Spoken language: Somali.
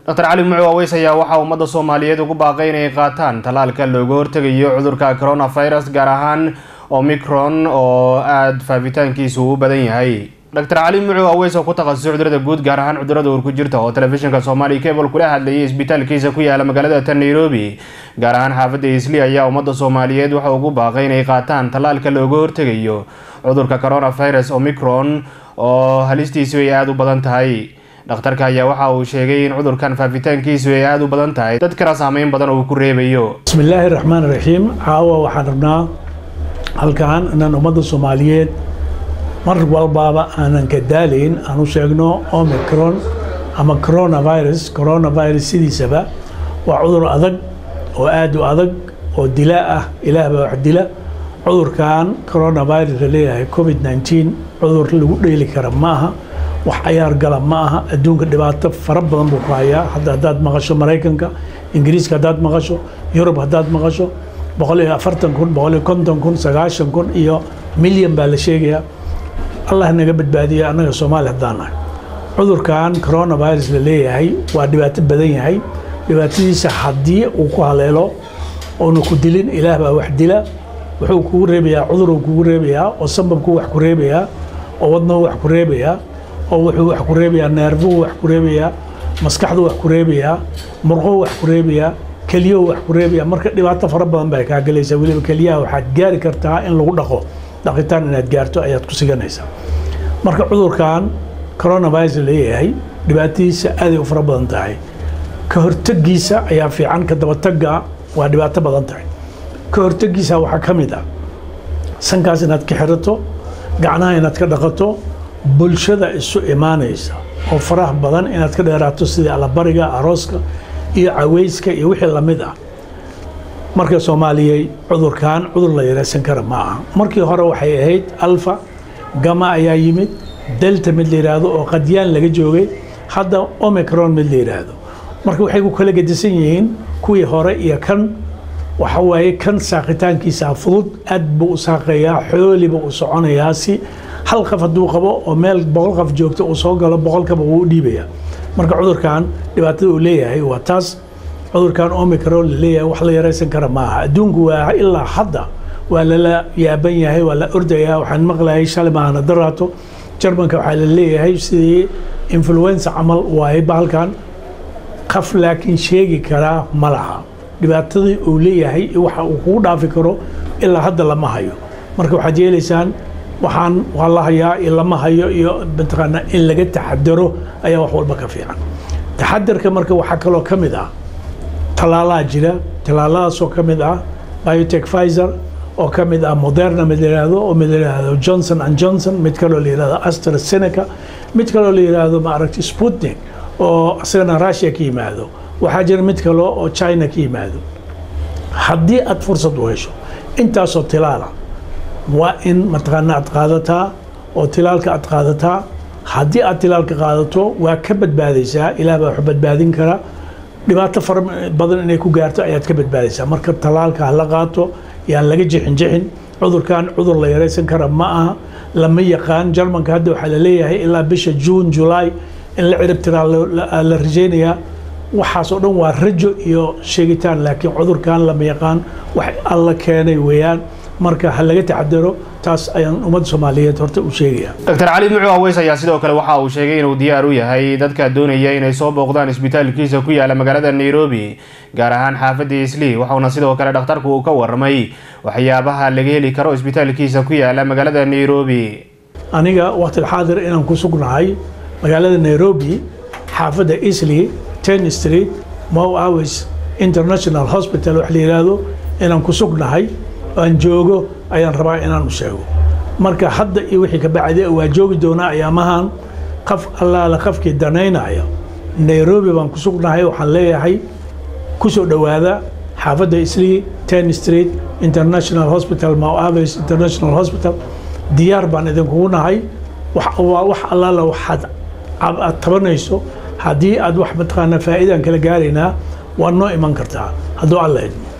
dr cali mucu aweys ayaa waxaa ummadda soomaaliyeed ugu baaqay inay qaataan tallaalka looga hortegayo cudurka coronavirus gaar ahaan omicron oo aada faafitaankiisu u badan yahay dr cali mucu aweys oo ku takhasusay cudurada guud gaar ahaan cudurada uur ku jirta oo telefishinka soomaaliya cable kula hadlayay isbitaalkiisa ku yaala magaalada tan nairobi gaar ahaan xaafadda isli ayaa ummadda soomaaliyeed waxa ugu baaqay inay qaataan tallaalka looga hortegayo cudurka coronavirus omicron oo halistiisu ay aada u badan tahay dhakhtarka ayaa waxa uu sheegay in cudurkan faafitaankiisu ay aada u badan tahay dadkana saameyn badan uu ku reebayo bismillaahi raxmaan raxiim caawa waxaan rabnaa halkan inaan ummadda soomaaliyeed mar walbaaba aanan ka daalayn aan u sheegno omicron ama coronavirus coronavirus sidiisaba waa cudur adag oo aada u adag oo dilaa ah ilaah baa wax dila cudurkan coronavirus la leeyahay covid 19 cudur lagu dheeli kara ma aha wax cayaar gala ma aha adduunka dhibaato fara badan buu ku hayaa hadda haddaad maqasho maraykanka ingiriiska haddaad maqasho yurub haddaad maqasho boqol iyo afartan kun boqol iyo konton kun sagaashan kun iyo milyan baa la sheegayaa allah naga badbaadiya annaga soomaali haddaan nahay cudurkan coronavirus la leeyahay waa dhibaato badan yahay dhibaatadiisa haddii uu ku haleelo oona ku dilin ilaah baa wax dila wuxuu kugu reebayaa cuduruu kugu reebayaa oo sambabkuu wax ku reebayaa oo wadnuhu wax ku reebayaa oo wuxuu wax ku reebayaa neerfuhu wax ku reebayaa maskaxdu wax ku reebayaa murquhu wax ku reebayaa keliyahu wax ku reebayaa marka dhibaato fara badan baa kaa gelaysaa weliba keliyaha waxaad gaari kartaa in lagu dhaqo dhaqitaan inaad gaarto ayaad ku siganaysaa marka cudurkan coronavirus leeyahay dhibaatadiisa aaday u fara badan tahay ka hortegiisa ayaa fiican ka dabatagga waa dhibaato badan tahay ka hortegiisa waxaa ka mid ah sankaas inaad ka xirato gacnaha inaad ka dhaqato bulshada isu imaanaysa oo faraha badan inaad ka dheeraato sidii allabariga arooska iyo caweyska iyo wixii lamid ah marka soomaaliyey cudurkan cudur la yareysan kara ma aha markii hore waxay ahayd alfa gama ayaa yimid delta mid la yidhaahdo oo qadyaan laga joogay hadda omicron mid la yidhaahdo marka waxay ku kala gedisan yihiin kuwii hore iyo kan waxa waaye kan saaqitaankiisa fudud aad buu u saaqayaa xooliba u soconayaa si hal qof hadduu qabo oo meel boqol qof joogto uu soo galo boqolkaba wuu u dhiibayaa marka cudurkan dhibaatada uu leeyahay waa taas cudurkan omicron la leeyahay wax la yaraysan kara maaha adduunku waa ilaa hadda waa lala yaaban yahay waa la ordayaa waxaan maqlayay shalay maahana daraato jarmanka waxaa la leeyahay sidii influenza camal waaye bahalkan qaf laakiin sheegi karaa ma laha dhibaatadii uu leeyahay waxa uu kugu dhaafi karo ilaa hadda lama hayo marka waxaad yeelaysaan waxaan waa la hayaa iyo lama hayo iyo mataqaanaa in laga taxadaro ayaa wax walba ka fiican taxadarka marka waxaa kaloo ka mid ah tallaalaha jira tallaaladaasoo ka mid ah biotech pfizer oo ka mid ah moderna mid la yidhaahdo oo mid la yidhaahdo johnson and johnson mid kaloo la yidhahdo astrazeneca mid kaloo la yidhaahdo maaragtay sputnik oo isagana russia ka yimaado waxaa jira mid kale oo china ka yimaado haddii aad fursad u hesho intaasoo tilaala waa in mataqaana aad qaadataa oo tilaalka aad qaadataa haddii aad tilaalka qaadato waa ka badbaadaysaa ilaah baa wax badbaadin kara dhibaato fara badan inay ku gaarto ayaad ka badbaadaysaa marka talaalka hala qaato yaan laga jixin jixin cudurkan cudur la yaraysan kara ma aha lama yaqaan jarmanka hadda waxaa la leeyahay ilaa bisha juun julaay in la cirib tiraa la rajaynayaa waxaas oo dhan waa rajo iyo sheegitaan laakiin cudurkan lama yaqaan wax alla keenay weeyaan marka ha laga taxadaro taas ayaan ummadda soomaaliyeed horta u sheegaya dr cali mucu aweys ayaa sidoo kale waxa uu sheegay inuu diyaar u yahay dadka doonaya inay soo booqdaan isbitaalkiisa ku yaala magaalada nairobi gaar ahaan xaafadda isli waxauna sidoo kale dhakhtarku uu ka warramay waxyaabaha laga heli karo isbitaalkiisa ku yaala magaalada nairobi aniga waqtil xaadir inaan ku sugnahay magaalada nairobi xaafadda isli ten street mow hours international hospital wax la yidhaahdo inaan ku sugnahay aan joogo ayaan rabaa inaan u sheego marka hadda iyo wixii ka bacdi waa joogi doonaa ayaamahan qaf allaala qafkii danaynaya nairobi baan ku sugnahay waxaan leeyahay ku soo dhowaada xaafadda islii ten street international hospital mow hours international hospital diyaar baan idinkugu nahay waa wax allaala waxaad aad tabanayso haddii aad wax mataqaanaa faa'iidaan kala gaaraynaa waa noo iman kartaa hadduu alla idmo